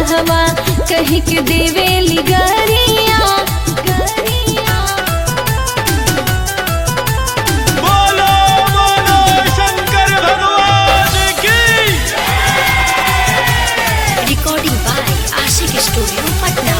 दूल्हवा कही के देवेली गरिया गरिया बोलो बोलो शंकर भगवान की Recording by Ashik Studio, Patna.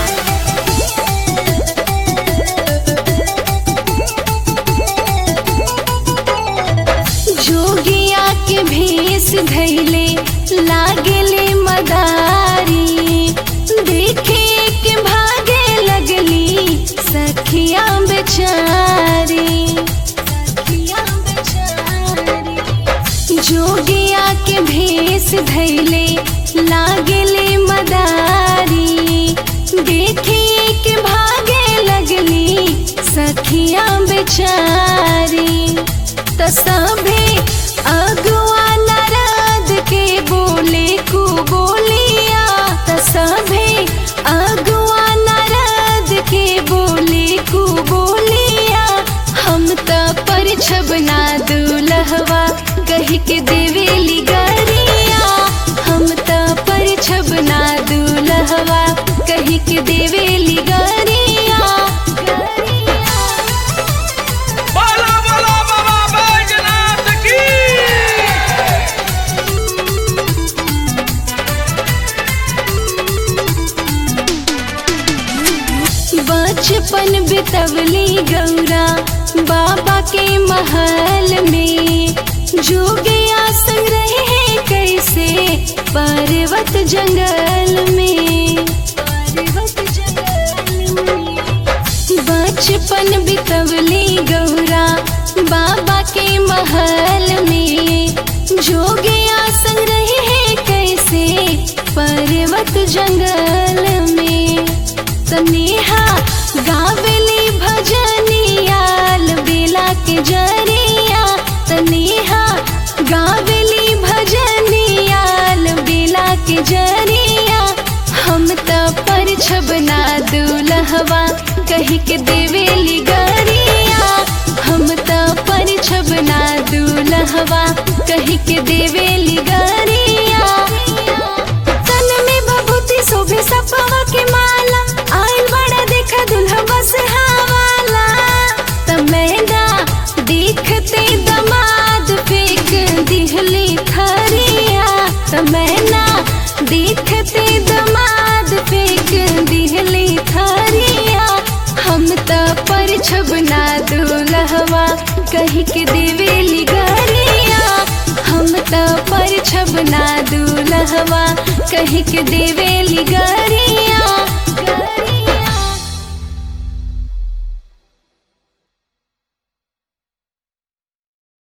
जोगिया के भेष धैले लागले मदारी देखे के भागे लगली सखिया बेचारी सखिया बेचारी जोगिया के भेष धैले लागले मदारी देखे के भागे लगली सखिया बेचारी त सभे अगुआ नारद के बोले को बोलिया त सभे अगुआ नारद के बोले को बोलिया हम त परिछबना दूल्हवा कही के देवेली गरिया हम त परिछबना दूल्हवा कही के देवेली गरिया गरिया बोलो बोलो बाबा बैजनाथ की बचपन बितवली गौरा बाबा के महल में जोगिया संग रहे कैसे पर्वत जंगल में पर्वत जंगल में बचपन बितवली गौरा बाबा के महल में जोगिया संग रहे कैसे पर्वत जंगल में तनेहा गावेली भजनियाल बेला के जरिया तनेहा गावेली भजनियाल बेला के जरिया हम त पर छबना दूल्हवा कही के देवेली गरिया हम त पर छबना दूल्हवा कही के देवेली गरिया तन में भभूति शोभे सपवा के माला आइल बड़ा देखा दुल्हा बस हवाला तमैना देखते दमाद फेंक दिहली थरिया तमैना देखते दमाद फेंक दिहली थरिया हम त पर छबना दूल्हवा कही के देवेली गरिया हम त पर छबना दूल्हवा कही के देवेली गरिया